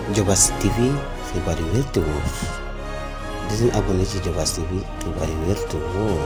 Diobass TV xibaar yu wér te wóor di leen abonné ci Diobass TV xibaar yu wér te wóor.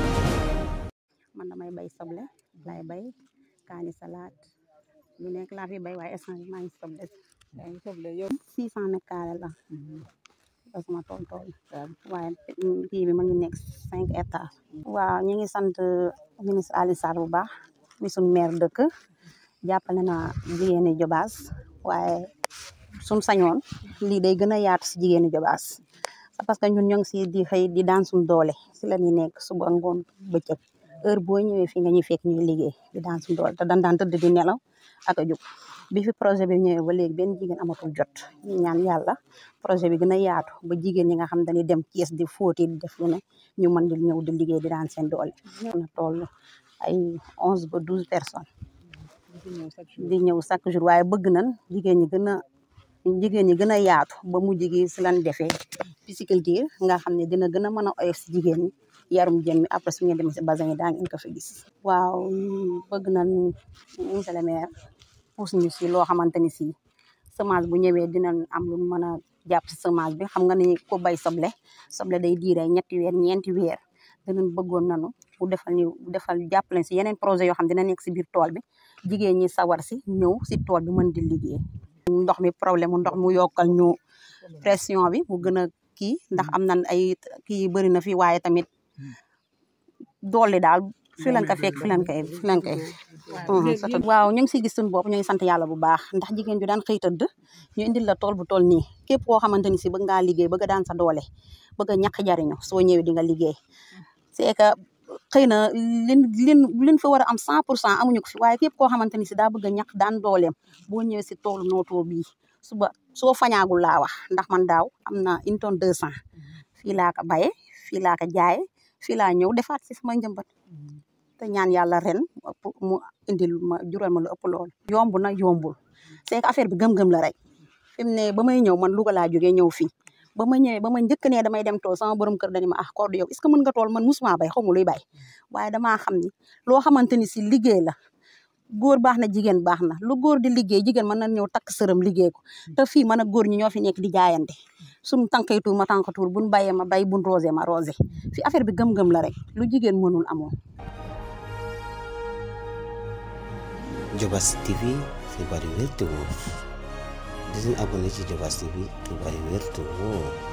man damay bay soble lay bay kaani salade lu nekk laa fi bay waaye instant bi maa ngi soble yaa ngi soble yow. six cent mètres carrés la da sama tool tool waaye kii bi ma ngi nekk cinq hectares waaw ñu ngi sant ministre Alioune Sarr bu baax mi suñ maire dëkk jàppale na jigéeni Diobass waaye suñ sañoon lii day gën a yaatu si jigéeni Diobass parce que ñun ñoo ngi si di xëy di daan suñ doole si la ñuy nekk suba ngoon bëccëg heure boo ñëwee fi nga ñuy fekk ñuy liggéey di daan suñ doole te dan daan tëdd di nelaw ak a jóg bi fi projet bi ñëwee ba léegi benn jigéen amatul jot ñu ñaan yàlla projet bi gën a yaatu ba jigéen ñi nga xam dañuy dem Thiès di fóoti di def lu ne ñu mën di ñëw di liggéey di daan seen doole ñëw na toll ay onze ba douze personnes di ñëw chaque jour waaye bëgg nañ jigéen ñi gën a jigéen ñi gën a yaatu ba mujj gi si lan defee pisciculture nga xam ne dina gën a mën a oyof si jigéen ñi yarum jën mi après su ngeen demee si bassin yi daa ngeen ko fi gis waaw bëgg nañ monsieur le maire pousse ñu si loo xamante ni si semence bu ñëwee dinañ am lu mën a jàpp si semence bi xam nga ni ko bay soble soble day diire ñetti weer ñeenti weer dinañ bëggoon nanu bu defal ñu bu defal jàppale si yeneen projet yoo xam dina nekk si biir tool bi jigéen ñi sawar si ñëw si tool bi mën di liggéey ndox mi problème mu ndox mu yokkal ñu pression bi mu gën a kii ndax am nañ ay kii bëri na fi waaye tamit doole daal fi lañ ko fekk fi lañ koy fi lañ koy waaw ñu ngi siy gis suñu bopp ñu ngi sant yàlla bu baax ndax jigéen ju daan xëy tëdd ñu indil la tool bu tool nii képp koo xamante ni si bëgg ngaa liggéey bëgg a daan sa doole bëgg a ñàkk jariñu soo ñëwee di nga liggéey c'est que xëy na lin lin lin fa war a am cent pour cent amuñu ko fi waaye képp koo xamante ni si daa bëgg a ñàkk daan dooleem boo ñëwee si toolu nootoo bii suba soo fañaagul laa wax ndax man daaw am na une tonne deux cent fii laa ko baye fii laa ko jaaye fii laa ñëw defaat si sama njëmbat te ñaan yàlla ren mu indil ma jural ma lu ëpp lool yomb na yombul c'est que affaire bi gëm-gëm la rek fi mu ne ba may ñëw man Louga laa jógee ñëw fii ba ma ñëwee ba ma njëkk ne damay dem tool sama borom kër dañu ma ah Codé yow est-ce que mën nga tool man musuma bay xaw ma luy bay waaye damaa xam ni loo xamante ni si liggéey la góor baax na jigéen baax na lu góor di liggéey jigéen mën na ñëw takk sërëm liggéey ko te fii man ak góor ñi ñoo fi nekk di jaayante suñu tànkay tuur ma tànk tuur buñ bayee ma bay buñ rosé ma rosé fi affaire bi gëm-gëm la rek lu jigéen mënul amoo Diobass TV xibaar yu wér te wóor di leen abonné ci Diobass TV xibaar yu wér te wóor